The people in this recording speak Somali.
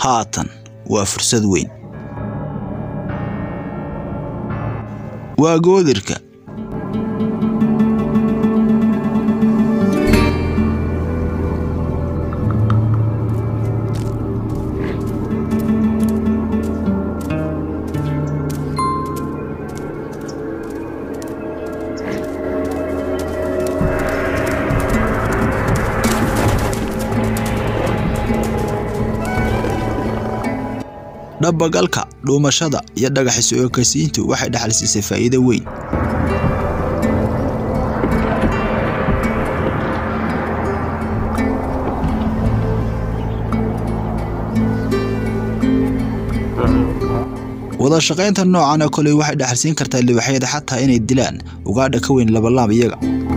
haatan waa fursad weyn waa goodirka dhabagalka dhuumashada iyo dhagaxis ekaysiintu waxay dhaxal siisay faa'iido weyn wada shaqaynta noocan oo kale waxay dhaxalsiin kartaa libaxyada xataa inay dilaan ugaadha ka weyn labalaab iyaga